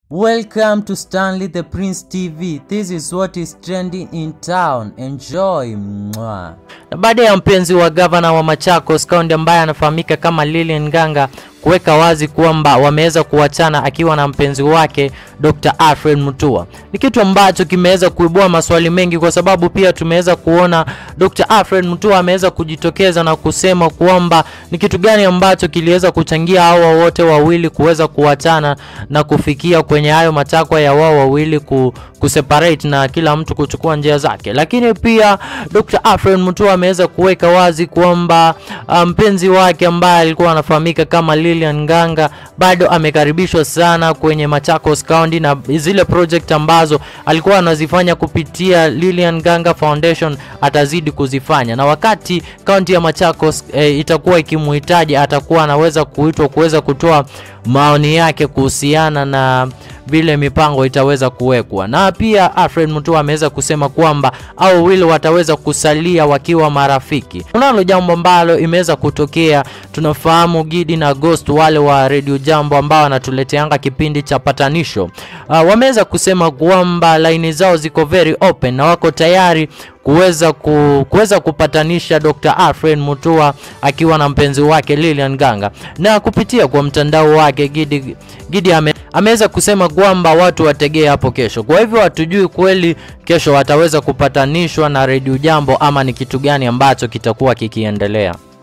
Welcome to Stanley the Prince TV. This is what is trending in town. Enjoy. Mwah. Na baada ya mpenzi wa gavana wa Machakos County ambaye anafahamika kama Lilian Nganga kuweka wazi kwamba wameweza kuachana akiwa na mpenzi wake Dr. Alfred Mutua. Ni kitu ambacho kimeweza kuibua maswali mengi kwa sababu pia tumeweza kuona Dr. Alfred Mutua ameweza kujitokeza na kusema kwamba ni kitu gani ambacho kiliweza kuchangia hawa wote wawili kuweza kuachana na kufikia kwenye hayo matakwa ya wao wawili ku, kuseparate na kila mtu kuchukua njia zake. Lakini pia Dr. Alfred Mutua ameweza kuweka wazi kwamba mpenzi um, wake ambaye alikuwa anafahamika kama Lilian Nganga bado amekaribishwa sana kwenye Machakos County na zile project ambazo alikuwa anazifanya kupitia Lilian Nganga Foundation atazidi kuzifanya, na wakati kaunti ya Machakos e, itakuwa ikimhitaji atakuwa anaweza kuitwa kuweza kutoa maoni yake kuhusiana na vile mipango itaweza kuwekwa. Na pia Alfred Mutua ameweza kusema kwamba au wawili wataweza kusalia wakiwa marafiki. Kunalo jambo ambalo imeweza kutokea, tunafahamu Gidi na Ghost wale wa Radio Jambo ambao wanatuleteanga kipindi cha patanisho uh, wameweza kusema kwamba laini zao ziko very open na wako tayari kuweza ku, kuweza kupatanisha Dr. Alfred Mutua akiwa na mpenzi wake Lilian Nganga. Na kupitia kwa mtandao wake Gidi, Gidi ame, ameweza kusema kwamba watu wategee hapo kesho. Kwa hivyo hatujui kweli kesho wataweza kupatanishwa na Radio Jambo ama ni kitu gani ambacho kitakuwa kikiendelea.